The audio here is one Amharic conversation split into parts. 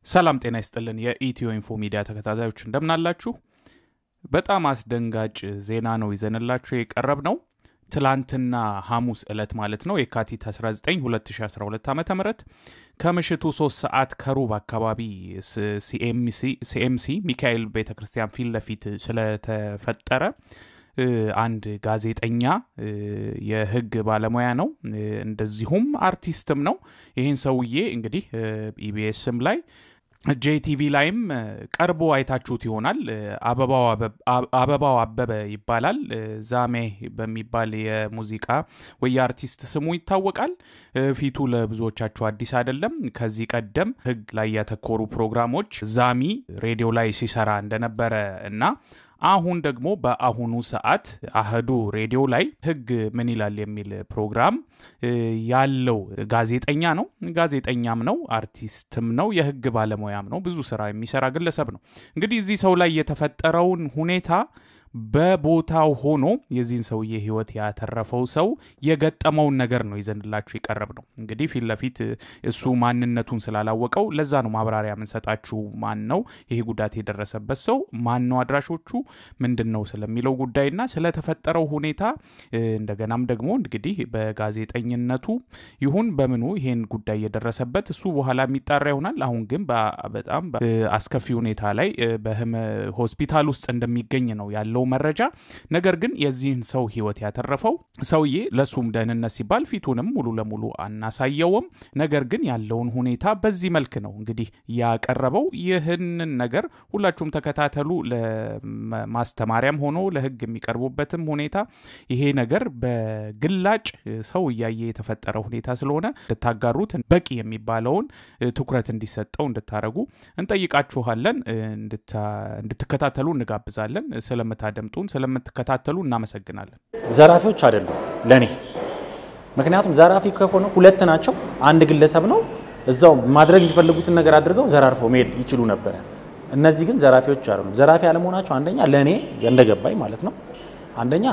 ሰላም ጤና ይስጥልን። የኢትዮ ኢንፎ ሚዲያ ተከታታዮች እንደምናላችሁ። በጣም አስደንጋጭ ዜና ነው ይዘንላችሁ የቀረብ ነው። ትላንትና ሐሙስ ዕለት ማለት ነው የካቲት 19 2012 ዓ ም ከምሽቱ 3 ሰዓት ከሩብ አካባቢ ሲኤምሲ ሚካኤል ቤተ ክርስቲያን ፊት ለፊት ስለተፈጠረ አንድ ጋዜጠኛ የሕግ ባለሙያ ነው፣ እንደዚሁም አርቲስትም ነው። ይህን ሰውዬ እንግዲህ ኢቢኤስም ላይ ጄቲቪ ላይም ቀርቦ አይታችሁት ይሆናል። አበባው አበበ ይባላል። ዛሜ በሚባል የሙዚቃ ወይ የአርቲስት ስሙ ይታወቃል። ፊቱ ለብዙዎቻችሁ አዲስ አይደለም። ከዚህ ቀደም ሕግ ላይ ያተኮሩ ፕሮግራሞች ዛሚ ሬዲዮ ላይ ሲሰራ እንደነበረ እና አሁን ደግሞ በአሁኑ ሰዓት አህዱ ሬዲዮ ላይ ህግ ምን ይላል የሚል ፕሮግራም ያለው ጋዜጠኛ ነው። ጋዜጠኛም ነው፣ አርቲስትም ነው፣ የህግ ባለሙያም ነው። ብዙ ስራ የሚሰራ ግለሰብ ነው። እንግዲህ እዚህ ሰው ላይ የተፈጠረውን ሁኔታ በቦታው ሆኖ የዚህን ሰውዬ ህይወት ያተረፈው ሰው የገጠመውን ነገር ነው ይዘንላችሁ የቀረብ ነው። እንግዲህ ፊት ለፊት እሱ ማንነቱን ስላላወቀው ለዛ ነው ማብራሪያ የምንሰጣችሁ። ማን ነው ይሄ ጉዳት የደረሰበት ሰው ማን ነው፣ አድራሾቹ ምንድን ነው ስለሚለው ጉዳይና ስለተፈጠረው ሁኔታ እንደገናም ደግሞ እንግዲህ በጋዜጠኝነቱ ይሁን በምኑ ይሄን ጉዳይ የደረሰበት እሱ በኋላ የሚጣራ ይሆናል። አሁን ግን በጣም አስከፊ ሁኔታ ላይ ሆስፒታል ውስጥ እንደሚገኝ ነው ያለው መረጃ ነገር ግን የዚህን ሰው ህይወት ያተረፈው ሰውዬ ለሱም ደህንነት ሲባል ፊቱንም ሙሉ ለሙሉ አናሳየውም። ነገር ግን ያለውን ሁኔታ በዚህ መልክ ነው እንግዲህ ያቀረበው። ይህንን ነገር ሁላችሁም ተከታተሉ። ለማስተማሪያም ሆኖ ለህግ የሚቀርቡበትም ሁኔታ ይሄ ነገር በግላጭ ሰው እያየ የተፈጠረ ሁኔታ ስለሆነ እንድታጋሩት በቂ የሚባለውን ትኩረት እንዲሰጠው እንድታደረጉ እንጠይቃችኋለን። እንድትከታተሉ እንጋብዛለን። ስለምታደምጡን ስለምትከታተሉ እናመሰግናለን። ዘራፊዎች አይደሉም ለእኔ። ምክንያቱም ዘራፊ ከሆነ ሁለት ናቸው፣ አንድ ግለሰብ ነው። እዛው ማድረግ የሚፈልጉትን ነገር አድርገው ዘራርፈው መሄድ ይችሉ ነበረ። እነዚህ ግን ዘራፊዎች አይደሉም። ዘራፊ አለመሆናቸው አንደኛ ለእኔ እንደገባኝ ማለት ነው፣ አንደኛ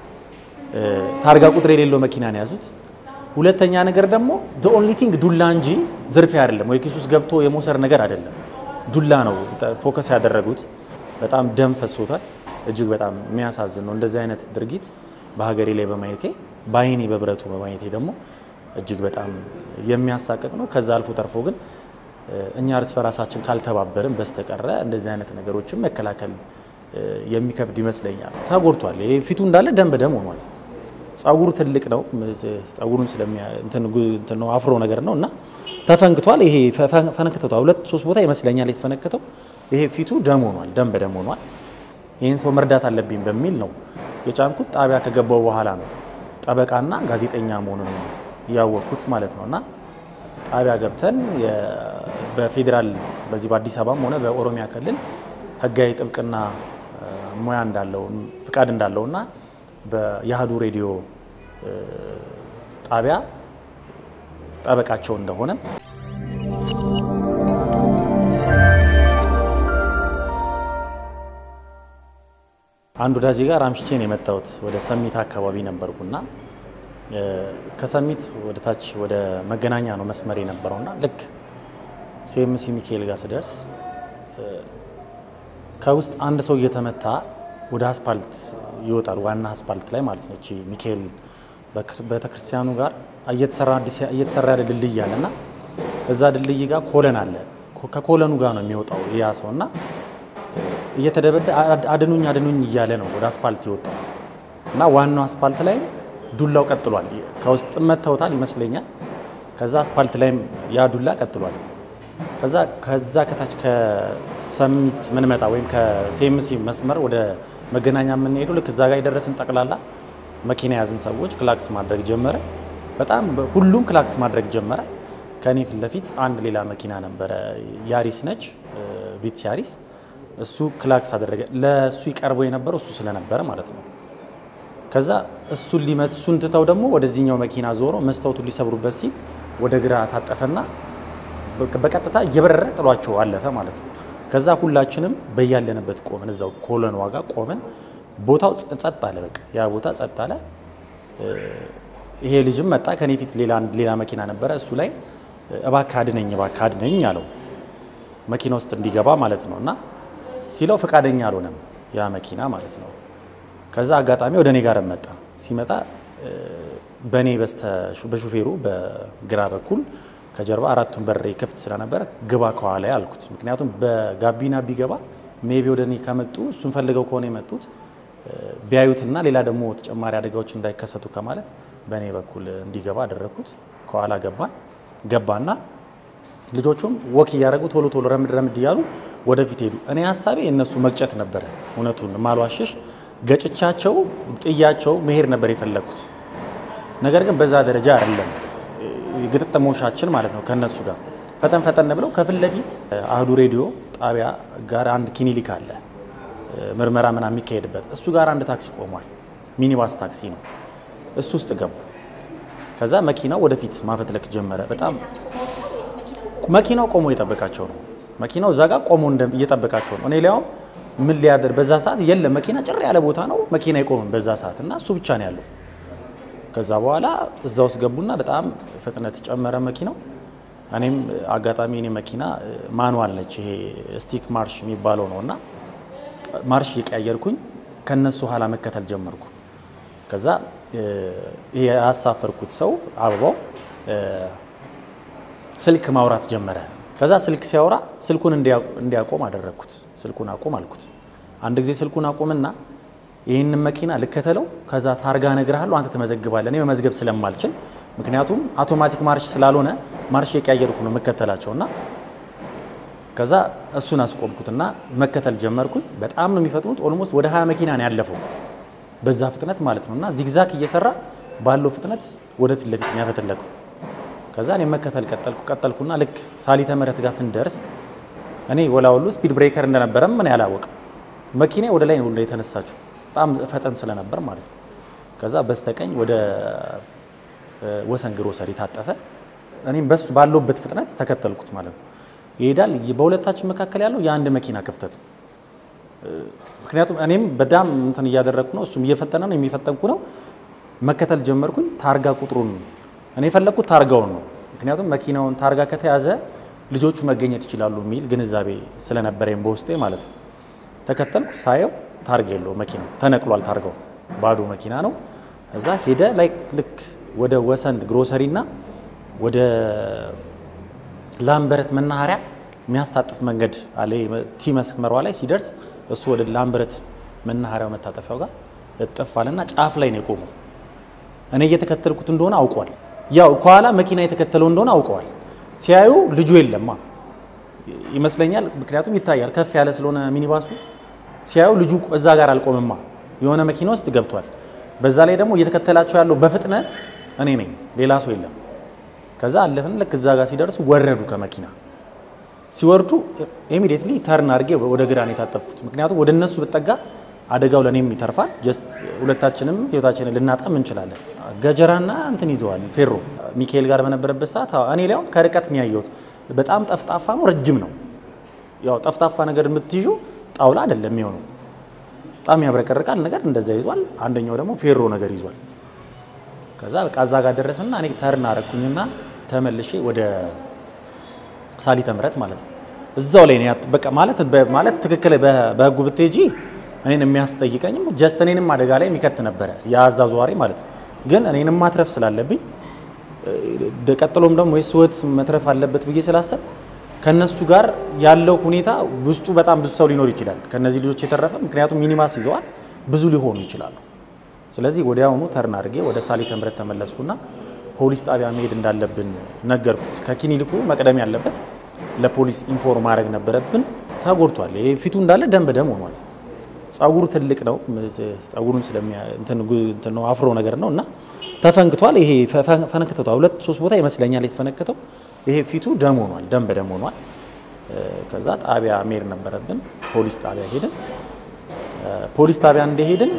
ታርጋ ቁጥር የሌለው መኪና ነው የያዙት። ሁለተኛ ነገር ደግሞ ዘ ኦንሊ ቲንግ ዱላ እንጂ ዝርፊያ አይደለም፣ ወይ ኪስ ውስጥ ገብቶ የመውሰድ ነገር አይደለም። ዱላ ነው ፎከስ ያደረጉት። በጣም ደም ፈሶታል። እጅግ በጣም የሚያሳዝን ነው። እንደዚህ አይነት ድርጊት በሀገሬ ላይ በማየቴ በአይኔ በብረቱ በማየቴ ደግሞ እጅግ በጣም የሚያሳቅቅ ነው። ከዛ አልፎ ተርፎ ግን እኛ እርስ በራሳችን ካልተባበርን በስተቀረ እንደዚህ አይነት ነገሮችን መከላከል የሚከብድ ይመስለኛል። ተጎድቷል። ይሄ ፊቱ እንዳለ ደም በደም ሆኗል። ጸጉሩ ትልቅ ነው። ጸጉሩን ስለሚያ አፍሮ ነገር ነው እና ተፈንክቷል። ይሄ ፈነክተቷል። ሁለት ሶስት ቦታ ይመስለኛል የተፈነከተው። ይሄ ፊቱ ደም ሆኗል፣ ደም በደም ሆኗል። ይህን ሰው መርዳት አለብኝ በሚል ነው የጫንኩት። ጣቢያ ከገባው በኋላ ነው ጠበቃና ጋዜጠኛ መሆኑን ያወቅኩት ማለት ነው። እና ጣቢያ ገብተን በፌዴራል በዚህ በአዲስ አበባም ሆነ በኦሮሚያ ክልል ህጋዊ ጥብቅና ሙያ እንዳለው ፍቃድ እንዳለውና በየአህዱ ሬዲዮ ጣቢያ ጠበቃቸው እንደሆነ አንድ ወዳጄ ጋር አምሽቼ ነው የመጣሁት። ወደ ሰሚት አካባቢ ነበርኩና ከሰሚት ወደ ታች ወደ መገናኛ ነው መስመር የነበረውና ልክ ሲኤምሲ ሚካኤል ጋር ስደርስ ከውስጥ አንድ ሰው እየተመታ ወደ አስፓልት ይወጣል። ዋና አስፓልት ላይ ማለት ነው። እቺ ሚካኤል ቤተክርስቲያኑ ጋር እየተሰራ ያለ ድልድይ አለ እና እዛ ድልድይ ጋር ኮለን አለ። ከኮለኑ ጋር ነው የሚወጣው ያ ሰው እና እየተደበደ አድኑኝ አድኑኝ እያለ ነው ወደ አስፓልት የወጣው እና ዋናው አስፓልት ላይ ዱላው ቀጥሏል። ከውስጥ መተውታል ይመስለኛል። ከዛ አስፓልት ላይም ያ ዱላ ቀጥሏል። ከዛ ከዛ ከታች ከሰሚት ምንመጣ ወይም ከሴምሲ መስመር ወደ መገናኛ የምንሄዱ ልክ እዛ ጋር የደረስን ጠቅላላ መኪና የያዝን ሰዎች ክላክስ ማድረግ ጀመረ። በጣም ሁሉም ክላክስ ማድረግ ጀመረ። ከእኔ ፊት ለፊት አንድ ሌላ መኪና ነበረ፣ ያሪስ ነች፣ ቪትስ ያሪስ እሱ ክላክስ አደረገ። ለእሱ ይቀርበው የነበረው እሱ ስለነበረ ማለት ነው። ከዛ እሱን ሊመት እሱን ትተው ደግሞ ወደዚህኛው መኪና ዞሮ መስታወቱን ሊሰብሩበት ሲል ወደ ግራ ታጠፈና በቀጥታ እየበረረ ጥሏቸው አለፈ ማለት ነው። ከዛ ሁላችንም በያለንበት ቆምን፣ እዛው ኮለን ዋጋ ቆምን። ቦታው ጸጥ አለ። በቃ ያ ቦታ ጸጥ አለ። ይሄ ልጅም መጣ። ከኔ ፊት ሌላ ሌላ መኪና ነበረ። እሱ ላይ እባክህ አድነኝ፣ እባክህ አድነኝ አለው። መኪና ውስጥ እንዲገባ ማለት ነው። እና ሲለው ፈቃደኛ አልሆነም ያ መኪና ማለት ነው። ከዛ አጋጣሚ ወደ እኔ ጋር መጣ። ሲመጣ በእኔ በሹፌሩ በግራ በኩል ከጀርባ አራቱን በር ክፍት ስለነበረ ግባ ከኋላ አልኩት። ምክንያቱም በጋቢና ቢገባ ሜቢ ወደ እኔ ከመጡ እሱን ፈልገው ከሆነ የመጡት ቢያዩትና ሌላ ደግሞ ተጨማሪ አደጋዎች እንዳይከሰቱ ከማለት በእኔ በኩል እንዲገባ አደረግኩት። ከኋላ ገባን ገባና ልጆቹም ወክ እያደረጉ ቶሎ ቶሎ ረምድ ረምድ እያሉ ወደፊት ሄዱ። እኔ ሀሳቤ እነሱ መግጨት ነበረ። እውነቱን ማልዋሽሽ ገጭቻቸው ጥያቸው መሄድ ነበር የፈለግኩት። ነገር ግን በዛ ደረጃ አይደለም ግጥጥሞሻችን ማለት ነው። ከነሱ ጋር ፈጠን ፈጠን ብለው ከፊት ለፊት አህዱ ሬዲዮ ጣቢያ ጋር አንድ ክሊኒክ አለ፣ ምርመራ ምናምን የሚካሄድበት እሱ ጋር አንድ ታክሲ ቆሟል። ሚኒባስ ታክሲ ነው። እሱ ውስጥ ገቡ። ከዛ መኪናው ወደፊት ማፈትለክ ጀመረ። በጣም መኪናው ቆሞ እየጠበቃቸው ነው። መኪናው እዛ ጋር ቆሞ እየጠበቃቸው ነው። እኔ ሊያውም ምን ሊያደር በዛ ሰዓት የለም መኪና ጭር ያለ ቦታ ነው። መኪና አይቆምም በዛ ሰዓት እና እሱ ብቻ ነው ያለው። ከዛ በኋላ እዛ ውስጥ ገቡና በጣም ፍጥነት ጨመረ መኪናው። እኔም አጋጣሚ እኔ መኪና ማኑዋል ነች ይሄ ስቲክ ማርሽ የሚባለው ነው እና ማርሽ እየቀያየርኩኝ ከነሱ ኋላ መከተል ጀመርኩ። ከዛ ይሄ ያሳፈርኩት ሰው አበባው ስልክ ማውራት ጀመረ። ከዛ ስልክ ሲያወራ ስልኩን እንዲያቆም አደረግኩት። ስልኩን አቁም አልኩት። አንድ ጊዜ ስልኩን አቁምና ይህንን መኪና ልከተለው፣ ከዛ ታርጋ እነግርሃለሁ፣ አንተ ትመዘግባለህ። እኔ መመዝገብ ስለማልችል ምክንያቱም አውቶማቲክ ማርሽ ስላልሆነ ማርሽ የቀያየርኩ ነው የምከተላቸው እና ከዛ እሱን አስቆምኩትና መከተል ጀመርኩኝ። በጣም ነው የሚፈጥኑት። ኦልሞስት ወደ ሀያ መኪና ነው ያለፈው በዛ ፍጥነት ማለት ነው እና ዚግዛግ እየሰራ ባለው ፍጥነት ወደፊት ለፊት ነው ያፈተለከው። ከዛ እኔ መከተል ቀጠልኩ ቀጠልኩና ልክ ሳሊተ ምህረት ጋር ስንደርስ እኔ ወላወሉ ስፒድ ብሬከር እንደነበረም ምን ያላወቅም መኪና ወደ ላይ ነው የተነሳችው በጣም ፈጠን ስለነበር ማለት ነው። ከዛ በስተቀኝ ወደ ወሰን ግሮሰሪ ታጠፈ። እኔም በሱ ባለውበት ፍጥነት ተከተልኩት ማለት ነው። ይሄዳል። በሁለታችን መካከል ያለው የአንድ መኪና ክፍተት ነው። ምክንያቱም እኔም በጣም እንትን እያደረግኩ ነው፣ እሱም እየፈጠነ ነው፣ የሚፈጠንኩ ነው። መከተል ጀመርኩኝ። ታርጋ ቁጥሩን እኔ የፈለግኩት ታርጋውን ነው። ምክንያቱም መኪናውን ታርጋ ከተያዘ ልጆቹ መገኘት ይችላሉ የሚል ግንዛቤ ስለነበረኝ በውስጤ ማለት ነው። ተከተልኩ። ሳየው ታርጋ የለው መኪናው ተነቅሏል። ታርጋው ባዶ መኪና ነው። እዛ ሄደ ላይ ልክ ወደ ወሰን ግሮሰሪ እና ወደ ላምበረት መናኸሪያ የሚያስታጥፍ መንገድ አለ። ቲ መስመሯ ላይ ሲደርስ እሱ ወደ ላምበረት መናኸሪያው መታጠፊያው ጋር እጥፍ አለና ጫፍ ላይ ነው የቆመው። እኔ እየተከተልኩት እንደሆነ አውቀዋል። ያው ከኋላ መኪና የተከተለው እንደሆነ አውቀዋል። ሲያዩ ልጁ የለማ ይመስለኛል። ምክንያቱም ይታያል ከፍ ያለ ስለሆነ ሚኒባሱ ሲያዩ ልጁ እዛ ጋር አልቆምማ፣ የሆነ መኪና ውስጥ ገብቷል። በዛ ላይ ደግሞ እየተከተላቸው ያለው በፍጥነት እኔ ነኝ፣ ሌላ ሰው የለም። ከዛ አለፍን። ልክ እዛ ጋር ሲደርሱ ወረዱ ከመኪና ሲወርዱ ኢሚዲየትሊ ተርን አድርጌ ወደ ግራ ነው የታጠፍኩት። ምክንያቱም ወደ እነሱ ብጠጋ አደጋው ለእኔም ይተርፋል። ጀስት ሁለታችንም ህይወታችንን ልናጣም እንችላለን። ገጀራና እንትን ይዘዋል ፌሮ ሚካኤል ጋር በነበረበት ሰዓት እኔ ሊያውም ከርቀት ነው ያየሁት። በጣም ጠፍጣፋ ነው፣ ረጅም ነው። ያው ጠፍጣፋ ነገር የምትይዙ ጣውላ አይደለም የሚሆነው፣ በጣም ያብረቀርቃል ነገር እንደዛ ይዟል። አንደኛው ደግሞ ፌሮ ነገር ይዟል። ከዛ በቃ እዛ ጋር ደረስና እኔ ተርን አረኩኝና ተመልሼ ወደ ሳሊተ ምህረት ማለት ነው እዛው ላይ ነው በቃ ማለት ማለት ትክክል በህጉ ብትሄጂ እኔን የሚያስጠይቀኝም ጀስት እኔንም አደጋ ላይ የሚከት ነበረ የአዛዟሪ ማለት ነው። ግን እኔንም ማትረፍ ስላለብኝ ቀጥሎም ደግሞ የሱ ህይወት መትረፍ አለበት ብዬ ስላሰብ ከነሱ ጋር ያለው ሁኔታ ውስጡ በጣም ብዙ ሰው ሊኖር ይችላል ከነዚህ ልጆች የተረፈ ምክንያቱም ሚኒባስ ይዘዋል ብዙ ሊሆኑ ይችላሉ። ስለዚህ ወዲያውኑ ተርን አድርጌ ወደ ሳሊተ ምህረት ተመለስኩና ፖሊስ ጣቢያ መሄድ እንዳለብን ነገርኩት። ከክሊኒኩ መቅደም ያለበት ለፖሊስ ኢንፎርም ማድረግ ነበረብን። ተጎድቷል። ይሄ ፊቱ እንዳለ ደም በደም ሆኗል። ጸጉሩ ትልቅ ነው። ጸጉሩን ስለሚያ ነው አፍሮ ነገር ነው እና ተፈንክቷል። ይሄ ፈነክተቷል። ሁለት ሶስት ቦታ ይመስለኛል የተፈነከተው። ይሄ ፊቱ ደም ሆኗል፣ ደም በደም ሆኗል። ከዛ ጣቢያ መሄድ ነበረብን። ፖሊስ ጣቢያ ሄድን። ፖሊስ ጣቢያ እንደሄድን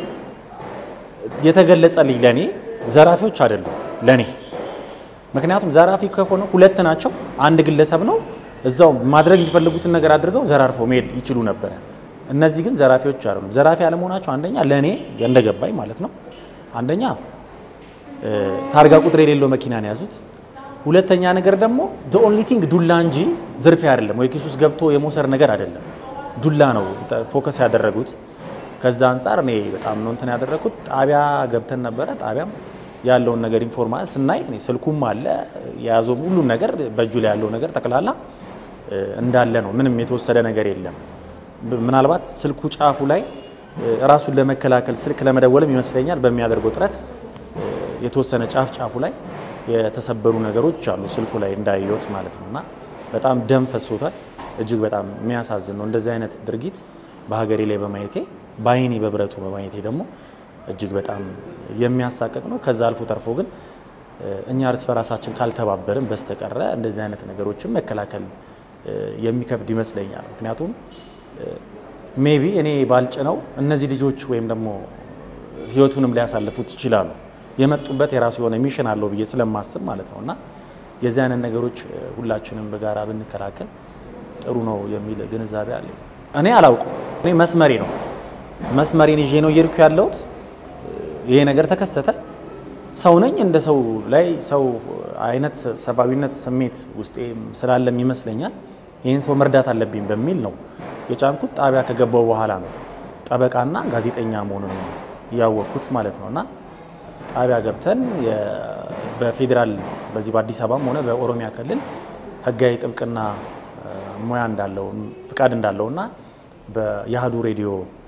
የተገለጸልኝ ለእኔ ዘራፊዎች አይደሉም ለእኔ ምክንያቱም ዘራፊ ከሆነ ሁለት ናቸው። አንድ ግለሰብ ነው። እዛው ማድረግ የሚፈልጉትን ነገር አድርገው ዘራርፈው መሄድ ይችሉ ነበረ። እነዚህ ግን ዘራፊዎች አይደሉም። ዘራፊ አለመሆናቸው አንደኛ ለእኔ እንደገባኝ ማለት ነው። አንደኛ ታርጋ ቁጥር የሌለው መኪና ነው የያዙት። ሁለተኛ ነገር ደግሞ ዘ ኦንሊ ቲንግ ዱላ እንጂ ዝርፊያ አይደለም፣ ወይ ኪስ ውስጥ ገብቶ የመውሰድ ነገር አይደለም። ዱላ ነው ፎከስ ያደረጉት። ከዛ አንጻር እኔ በጣም ነው እንትን ያደረግኩት። ጣቢያ ገብተን ነበረ። ጣቢያም ያለውን ነገር ኢንፎርማ ስናይ እኔ ስልኩም አለ የያዘውም ሁሉም ነገር በእጁ ላይ ያለው ነገር ጠቅላላ እንዳለ ነው። ምንም የተወሰደ ነገር የለም። ምናልባት ስልኩ ጫፉ ላይ ራሱን ለመከላከል ስልክ ለመደወልም ይመስለኛል በሚያደርገው ጥረት የተወሰነ ጫፍ ጫፉ ላይ የተሰበሩ ነገሮች አሉ ስልኩ ላይ እንዳየሁት ማለት ነው። እና በጣም ደም ፈሶታል። እጅግ በጣም የሚያሳዝን ነው። እንደዚህ አይነት ድርጊት በሀገሬ ላይ በማየቴ በአይኔ በብረቱ በማየቴ ደግሞ እጅግ በጣም የሚያሳቅቅ ነው። ከዛ አልፎ ተርፎ ግን እኛ እርስ በራሳችን ካልተባበርን በስተቀረ እንደዚህ አይነት ነገሮችን መከላከል የሚከብድ ይመስለኛል። ምክንያቱም ሜቢ እኔ ባልጭነው እነዚህ ልጆች ወይም ደግሞ ህይወቱንም ሊያሳልፉት ይችላሉ። የመጡበት የራሱ የሆነ ሚሽን አለው ብዬ ስለማስብ ማለት ነው እና የዚህ አይነት ነገሮች ሁላችንም በጋራ ብንከላከል ጥሩ ነው የሚል ግንዛቤ አለኝ። እኔ አላውቅም። እኔ መስመሬ ነው መስመሬን ይዤ ነው እየሄድኩ ያለሁት። ይሄ ነገር ተከሰተ። ሰው ነኝ። እንደ ሰው ላይ ሰው አይነት ሰብአዊነት ስሜት ውስጤ ስላለም ይመስለኛል ይህን ሰው መርዳት አለብኝ በሚል ነው የጫንኩት። ጣቢያ ከገባው በኋላ ነው ጠበቃና ጋዜጠኛ መሆኑን ያወቅኩት ማለት ነው እና ጣቢያ ገብተን በፌዴራል በዚህ በአዲስ አበባም ሆነ በኦሮሚያ ክልል ህጋዊ ጥብቅና ሙያ እንዳለው ፍቃድ እንዳለውና በየአህዱ ሬዲዮ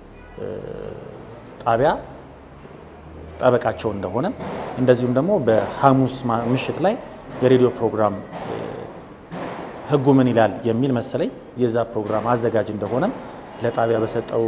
ጣቢያ ጠበቃቸው እንደሆነ እንደዚሁም ደግሞ በሐሙስ ምሽት ላይ የሬዲዮ ፕሮግራም ህጉ ምን ይላል የሚል መሰለኝ የዛ ፕሮግራም አዘጋጅ እንደሆነም ለጣቢያ በሰጠው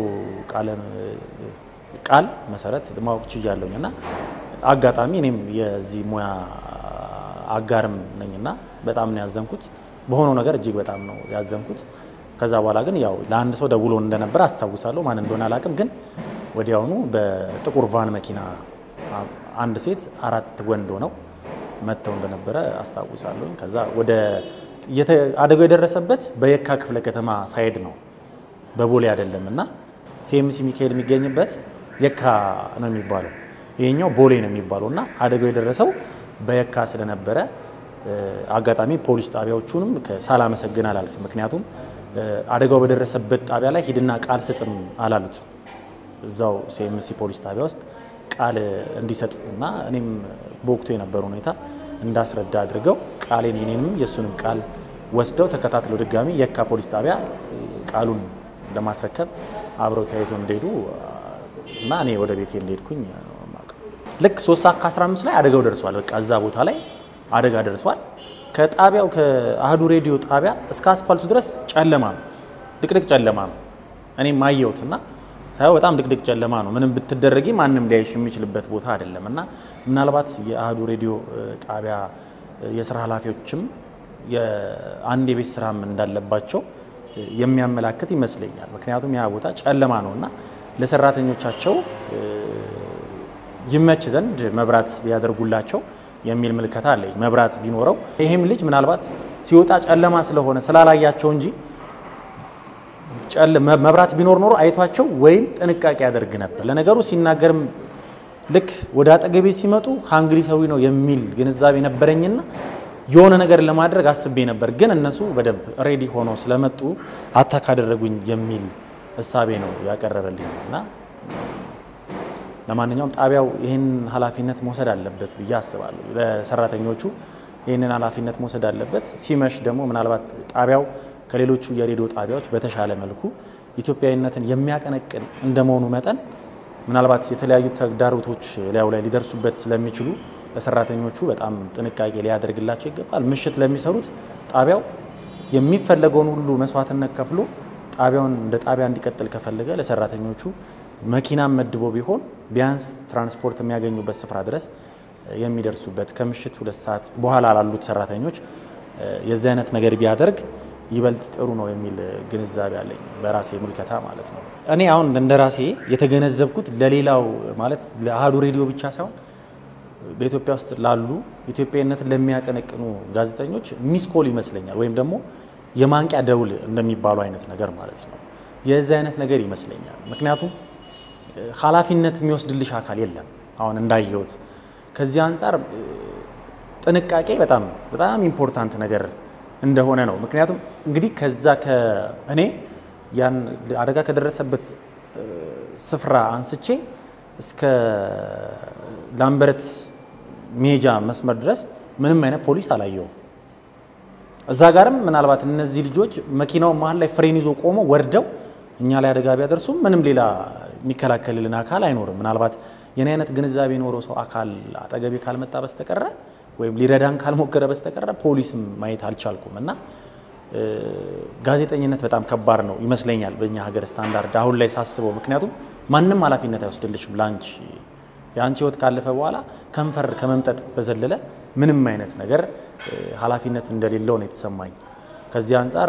ቃል መሰረት ማወቅ ችያለሁኝ እና አጋጣሚ እኔም የዚህ ሙያ አጋርም ነኝና በጣም ነው ያዘንኩት። በሆነው ነገር እጅግ በጣም ነው ያዘንኩት። ከዛ በኋላ ግን ያው ለአንድ ሰው ደውሎ እንደነበረ አስታውሳለሁ። ማን እንደሆነ አላውቅም። ግን ወዲያውኑ በጥቁር ቫን መኪና አንድ ሴት አራት ወንድ ሆነው መጥተው እንደነበረ አስታውሳለሁ። ከዛ ወደ አደጋው የደረሰበት በየካ ክፍለ ከተማ ሳይድ ነው፣ በቦሌ አይደለም እና ሲኤምሲ ሚካኤል የሚገኝበት የካ ነው የሚባለው ይሄኛው ቦሌ ነው የሚባለው እና አደጋው የደረሰው በየካ ስለነበረ አጋጣሚ ፖሊስ ጣቢያዎቹንም ሳላመሰግን አላልፍ። ምክንያቱም አደጋው በደረሰበት ጣቢያ ላይ ሂድና ቃል ስጥም አላሉት። እዛው ሲኤምሲ ፖሊስ ጣቢያ ውስጥ ቃል እንዲሰጥ እና እኔም በወቅቱ የነበረ ሁኔታ እንዳስረዳ አድርገው ቃሌን የኔንም የእሱንም ቃል ወስደው ተከታትለው ድጋሚ የካ ፖሊስ ጣቢያ ቃሉን ለማስረከብ አብረው ተያይዘው እንደሄዱ እና እኔ ወደ ቤቴ እንደሄድኩኝ ልክ 3 ሰዓት ከ15 ላይ አደጋው ደርሷል። በቃ እዛ ቦታ ላይ አደጋ ደርሷል። ከጣቢያው ከአህዱ ሬዲዮ ጣቢያ እስከ አስፋልቱ ድረስ ጨለማ ነው፣ ድቅድቅ ጨለማ ነው። እኔም አየሁትና ሳየው በጣም ድቅድቅ ጨለማ ነው። ምንም ብትደረጊ ማንም ሊያይሽ የሚችልበት ቦታ አይደለም እና ምናልባት የአህዱ ሬዲዮ ጣቢያ የስራ ኃላፊዎችም የአንድ የቤት ስራም እንዳለባቸው የሚያመላክት ይመስለኛል። ምክንያቱም ያ ቦታ ጨለማ ነው እና ለሰራተኞቻቸው ይመች ዘንድ መብራት ቢያደርጉላቸው የሚል ምልከታ አለኝ። መብራት ቢኖረው ይህም ልጅ ምናልባት ሲወጣ ጨለማ ስለሆነ ስላላያቸው እንጂ መብራት ቢኖር ኖሮ አይቷቸው ወይም ጥንቃቄ ያደርግ ነበር። ለነገሩ ሲናገርም ልክ ወደ አጠገቤ ሲመጡ ሃንግሪ ሰዊ ነው የሚል ግንዛቤ ነበረኝና የሆነ ነገር ለማድረግ አስቤ ነበር። ግን እነሱ በደንብ ሬዲ ሆኖ ስለመጡ አታክ አደረጉኝ የሚል እሳቤ ነው ያቀረበልኝ እና ለማንኛውም ጣቢያው ይህን ኃላፊነት መውሰድ አለበት ብዬ አስባለሁ። ለሰራተኞቹ ይህንን ኃላፊነት መውሰድ አለበት። ሲመሽ ደግሞ ምናልባት ጣቢያው ከሌሎቹ የሬዲዮ ጣቢያዎች በተሻለ መልኩ ኢትዮጵያዊነትን የሚያቀነቅን እንደመሆኑ መጠን ምናልባት የተለያዩ ተግዳሮቶች ላዩ ላይ ሊደርሱበት ስለሚችሉ ለሰራተኞቹ በጣም ጥንቃቄ ሊያደርግላቸው ይገባል። ምሽት ለሚሰሩት ጣቢያው የሚፈለገውን ሁሉ መስዋዕትነት ከፍሎ ጣቢያውን እንደ ጣቢያ እንዲቀጥል ከፈለገ ለሰራተኞቹ መኪናም መድቦ ቢሆን ቢያንስ ትራንስፖርት የሚያገኙበት ስፍራ ድረስ የሚደርሱበት ከምሽት ሁለት ሰዓት በኋላ ላሉት ሰራተኞች የዚህ አይነት ነገር ቢያደርግ ይበልጥ ጥሩ ነው የሚል ግንዛቤ አለኝ፣ በራሴ ምልከታ ማለት ነው። እኔ አሁን እንደ ራሴ የተገነዘብኩት ለሌላው ማለት ለአህዱ ሬዲዮ ብቻ ሳይሆን በኢትዮጵያ ውስጥ ላሉ ኢትዮጵያዊነትን ለሚያቀነቅኑ ጋዜጠኞች ሚስኮል ይመስለኛል፣ ወይም ደግሞ የማንቂያ ደውል እንደሚባሉ አይነት ነገር ማለት ነው። የዚህ አይነት ነገር ይመስለኛል። ምክንያቱም ኃላፊነት የሚወስድልሽ አካል የለም። አሁን እንዳየሁት ከዚህ አንጻር ጥንቃቄ በጣም በጣም ኢምፖርታንት ነገር እንደሆነ ነው። ምክንያቱም እንግዲህ ከዛ ከእኔ ያን አደጋ ከደረሰበት ስፍራ አንስቼ እስከ ላምበረት መሄጃ መስመር ድረስ ምንም አይነት ፖሊስ አላየውም። እዛ ጋርም ምናልባት እነዚህ ልጆች መኪናው መሀል ላይ ፍሬን ይዞ ቆሞ ወርደው እኛ ላይ አደጋ ቢያደርሱም ምንም ሌላ የሚከላከልልን አካል አይኖርም። ምናልባት የኔ አይነት ግንዛቤ የኖረው ሰው አካል አጠገቤ ካልመጣ በስተቀረ ወይም ሊረዳን ካልሞከረ በስተቀረ ፖሊስም ማየት አልቻልኩም እና ጋዜጠኝነት በጣም ከባድ ነው ይመስለኛል በእኛ ሀገር ስታንዳርድ አሁን ላይ ሳስበው። ምክንያቱም ማንም ኃላፊነት አይወስድልሽም ለአንቺ የአንቺ ህይወት ካለፈ በኋላ ከንፈር ከመምጠጥ በዘለለ ምንም አይነት ነገር ኃላፊነት እንደሌለው ነው የተሰማኝ። ከዚህ አንጻር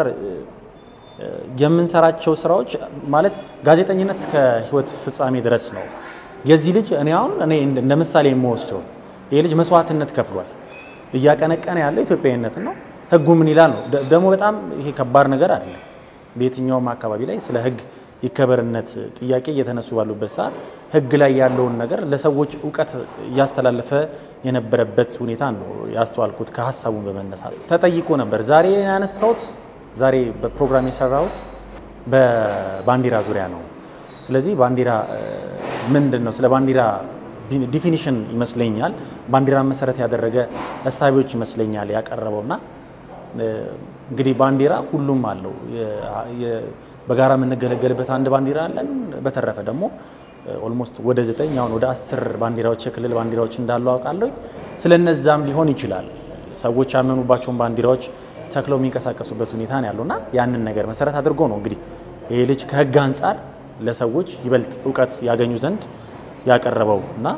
የምንሰራቸው ስራዎች ማለት ጋዜጠኝነት እስከ ህይወት ፍጻሜ ድረስ ነው። የዚህ ልጅ እኔ አሁን እኔ እንደ ምሳሌ የምወስደው ይህ ልጅ መስዋዕትነት ከፍሏል። እያቀነቀነ ያለው ኢትዮጵያዊነትን ነው። ህጉ ምን ይላል ነው ደግሞ በጣም ይሄ ከባድ ነገር አይደለም። በየትኛውም አካባቢ ላይ ስለ ህግ ይከበርነት ጥያቄ እየተነሱ ባሉበት ሰዓት ህግ ላይ ያለውን ነገር ለሰዎች እውቀት እያስተላለፈ የነበረበት ሁኔታ ነው ያስተዋልኩት። ከሀሳቡን በመነሳት ተጠይቆ ነበር። ዛሬ ያነሳሁት ዛሬ በፕሮግራም የሰራሁት በባንዲራ ዙሪያ ነው። ስለዚህ ባንዲራ ምንድን ነው? ስለ ባንዲራ ዲፊኒሽን ይመስለኛል ባንዲራን መሰረት ያደረገ እሳቤዎች ይመስለኛል ያቀረበውና እንግዲህ ባንዲራ ሁሉም አለው። በጋራ የምንገለገልበት አንድ ባንዲራ አለን። በተረፈ ደግሞ ኦልሞስት ወደ ዘጠኝ አሁን ወደ አስር ባንዲራዎች የክልል ባንዲራዎች እንዳሉ አውቃለሁ። ስለ እነዛም ሊሆን ይችላል ሰዎች ያመኑባቸውን ባንዲራዎች ተክለው የሚንቀሳቀሱበት ሁኔታ ነው ያለውና ያንን ነገር መሰረት አድርጎ ነው እንግዲህ ይህ ልጅ ከህግ አንጻር ለሰዎች ይበልጥ እውቀት ያገኙ ዘንድ ያቀረበው እና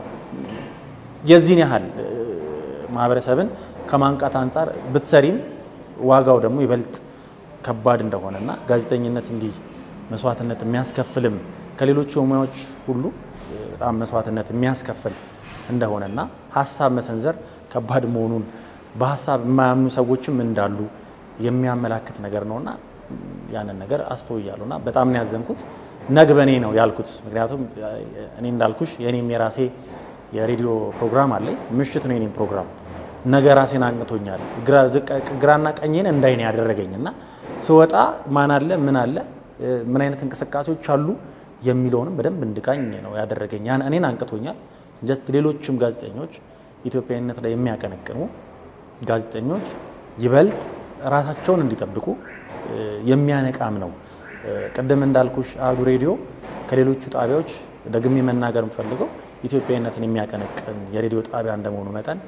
የዚህን ያህል ማህበረሰብን ከማንቃት አንጻር ብትሰሪም ዋጋው ደግሞ ይበልጥ ከባድ እንደሆነና ጋዜጠኝነት እንዲህ መስዋዕትነት የሚያስከፍልም ከሌሎቹ ሙያዎች ሁሉ በጣም መስዋዕትነት የሚያስከፍል እንደሆነና ሀሳብ መሰንዘር ከባድ መሆኑን በሀሳብ የማያምኑ ሰዎችም እንዳሉ የሚያመላክት ነገር ነውና ያንን ነገር አስተውያለሁና በጣም ነው ያዘንኩት። ነግበኔ ነው ያልኩት። ምክንያቱም እኔ እንዳልኩሽ የኔም የራሴ የሬዲዮ ፕሮግራም አለኝ። ምሽት ነው የኔም ፕሮግራም። ነገ ራሴን አንቅቶኛል። ግራና ቀኝን እንዳይን ያደረገኝ እና ስወጣ ማን አለ ምን አለ ምን አይነት እንቅስቃሴዎች አሉ የሚለውንም በደንብ እንድቃኝ ነው ያደረገኝ። ያን እኔን አንቅቶኛል። ጀስት ሌሎችም ጋዜጠኞች ኢትዮጵያዊነት ላይ የሚያቀነቅኑ ጋዜጠኞች ይበልጥ ራሳቸውን እንዲጠብቁ የሚያነቃም ነው። ቅድም እንዳልኩሽ አህዱ ሬዲዮ ከሌሎቹ ጣቢያዎች ደግሜ መናገር የምፈልገው ኢትዮጵያዊነትን የሚያቀነቅን የሬዲዮ ጣቢያ እንደመሆኑ መጠን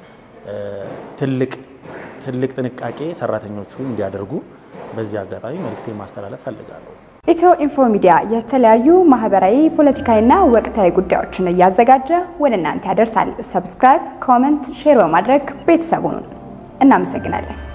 ትልቅ ትልቅ ጥንቃቄ ሰራተኞቹ እንዲያደርጉ በዚህ አጋጣሚ መልእክቴ ማስተላለፍ ፈልጋለሁ። ኢትዮ ኢንፎ ሚዲያ የተለያዩ ማህበራዊ፣ ፖለቲካዊና ወቅታዊ ጉዳዮችን እያዘጋጀ ወደ እናንተ ያደርሳል። ሰብስክራይብ፣ ኮመንት፣ ሼር በማድረግ ቤተሰቡን እናመሰግናለን።